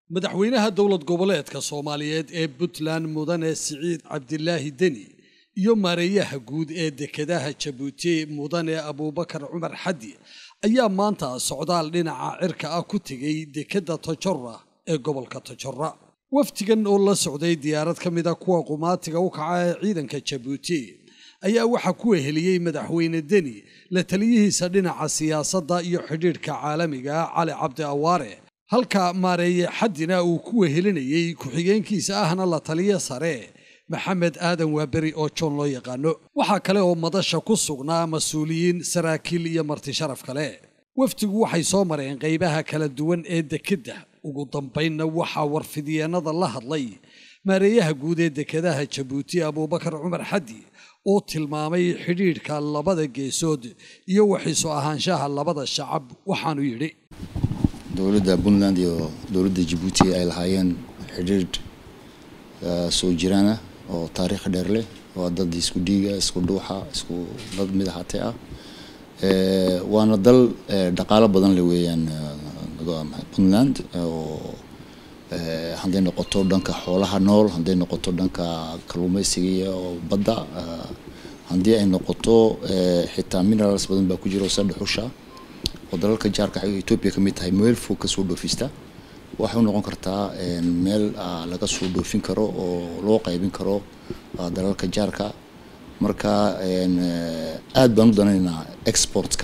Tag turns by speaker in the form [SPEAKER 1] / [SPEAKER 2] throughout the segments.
[SPEAKER 1] madaxweynaha dowlad goboleedka soomaaliyeed ee puntland mudane siciid cabdilaahi deni iyo maareeyaha guud ee dekedaha jabuuti mudane abuubakar cumar xaddi ayaa maanta socdaal dhinaca cirka ah ku tegey dekedda tojora ee gobolka tojora wafdigan oo la socday diyaarad ka mida kuwa qumaatiga u kaca ee ciidanka jabuuti ayaa waxaa ku weheliyey madaxweyne deni la taliyihiisa dhinaca siyaasadda iyo xidhiidhka caalamiga cali cabdi awaare halka maareeye xaddina uu ku wehelinayey ku-xigeenkiisa ahna la taliya sare maxamed aadan waaberi oo joon loo yaqaano waxaa kale oo madasha ku sugnaa mas-uuliyiin saraakiil iyo marti sharaf kale wafdigu waxay soo mareen qaybaha kala duwan ee dekedda ugu dambaynna waxaa warfidyeenada la hadlay maareeyaha guud ee dekedaha jabuuti abuubakar cumar xaddi oo tilmaamay xidhiidhka labada geesood iyo waxiisu ahaanshaha labada shacab waxaanu yidhi
[SPEAKER 2] dowladda puntland iyo dowladda jabuuti ay lahaayeen xidhiidh soo jiraana oo taariikh dheer leh waa dad isku dhiiga isku dhuuxa isku dad midaxate ah waana dal dhaqaalo badan le weeyaan puntland oo hadday noqoto dhanka xoolaha nool hadday noqoto dhanka kalluumeysiga oo badda haddii ay noqoto xitaa minerals badan baa ku jira oo sadhexusha oo dalalka jaarka etoobiya ka mid tahay meel fog kasoo dhoofista waxay u noqon kartaa meel laga soo dhoofin karo oo loo qaybin karo dalalka jaarka marka aad baan u danaynaa exportka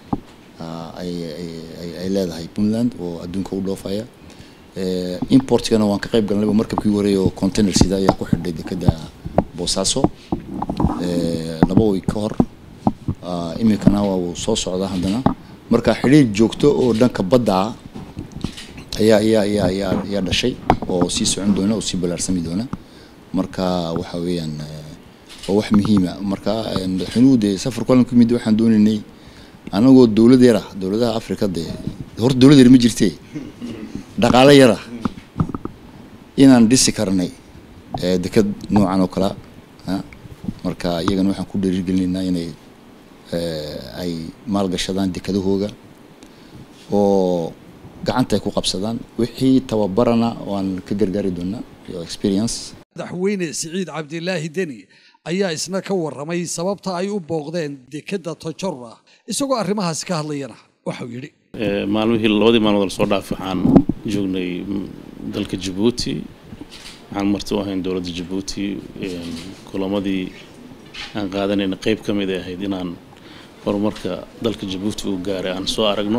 [SPEAKER 2] ay leedahay puntland oo adduunka u dhoofaya importkana waan ka qayb galnayba markabkii horeey oo container sida ayaa ku xidhay dekeda boosaaso laba way ka hor iminkana waa uu soo socdaa haddana marka xidhiir joogto oo dhanka badda ah ayaa ayaa ayaa ayaa ayaa dhashay oo sii socon doona oo sii balaarsami doona marka waxa weeyaan waa wax muhiima marka madaxweynuhu dee safar kulan ku yimid waxaan doonaynay anagoo dowlad yar ah dowladaha africa dee horta dowlad yar ma jirtee dhaqaale yar ah inaan dhisi karnay deked noocan oo kale marka iyagana waxaan ku dhiirigelinaynaa inay ay maalgashadaan dekadahooga oo gacanta ay ku qabsadaan wixii tababarana waan ka gargaari doonaa iyo experience
[SPEAKER 1] madaxweyne siciid cabdilaahi deni ayaa isna ka warramay sababta ay u booqdeen dekedda tojora isagoo arrimahaasi ka hadlayana waxau yidhi
[SPEAKER 3] maalmihii labadii maalmood lasoo dhaafay waxaan joognay dalka jabuuti waxaan marti u ahayn dowladda jabuuti kulamadii aan qaadanayna qeyb ka mid ay ahayd inaan horumarka dalka jabuuti uu gaaray aan soo aragno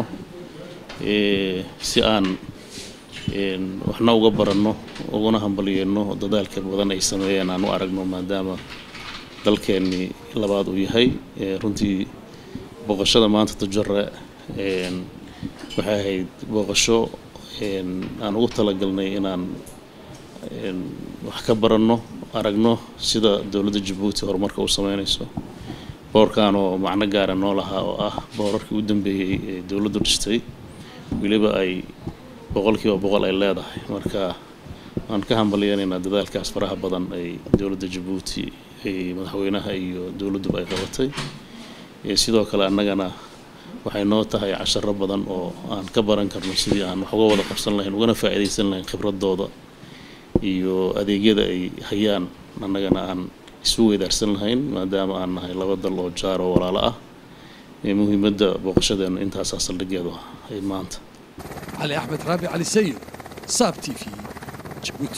[SPEAKER 3] si aan waxna uga baranno uguna hambalyeeno dadaalka badan ay sameeyeen aan u aragno maadaama dalkeennii labaad uu yahay runtii booqashada maanta tajare waxay ahayd booqasho aan ugu talagalnay inaan wax ka baranno aragno sida dowladda jabuuti horumarka u sameynayso boorkan oo macno gaara noo lahaa oo ah boorarkii u dambeeyey ee dowladdu dhistay weliba ay boqolkiiba boqol ay leedahay marka waan ka hambalyeynaynaa dadaalkaas faraha badan ay dowladda jabuuti ay madaxweynaha iyo dowladduba ay qabatay sidoo kale annagana waxay noo tahay casharo badan oo aan ka baran karno sidii aan wax uga wada qabsan lahayn ugana faa'iidaysan lahayn khibradooda iyo adeegyada ay hayaan annagana aan isu weydaarsan lahayn maadaama aan nahay laba dal oo jaar oo walaalo ah muhiimadda booqashadeena intaasaa saldhigeedu ay maanta
[SPEAKER 1] cali axmed raabi cali sayid saab t v jabuuti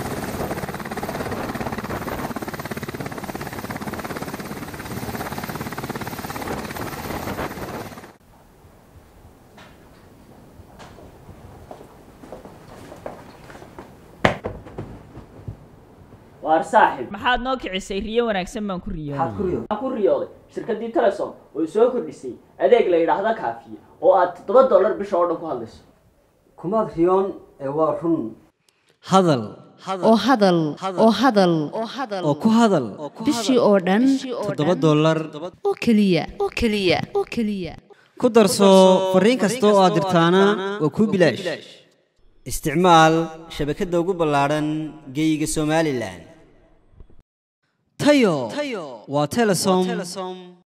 [SPEAKER 4] waar saaxib
[SPEAKER 5] maxaad noo kicisay riyo wanaagsan baan ku
[SPEAKER 4] maxaad ku
[SPEAKER 5] riyooday
[SPEAKER 4] riyooday waxaan ku riyooday shirkaddii telesom oo soo kordhisay adeeg la yidhaahda kaafiye oo aad toddoba dollar bisha oo dhan ku hadlayso
[SPEAKER 6] kumaad riyoon ee waa run
[SPEAKER 7] hadal
[SPEAKER 8] oo hadal oo hadal
[SPEAKER 7] oo ku hadal
[SPEAKER 8] bishii oo dhan
[SPEAKER 7] toddoba dollar
[SPEAKER 8] oo keliya oo keliya oo keliya
[SPEAKER 7] ku darso fariin kasta oo aad dirtaana waa kuu bilaash isticmaal shabakadda ugu ballaadhan geeyiga somalilan tayo waa telesom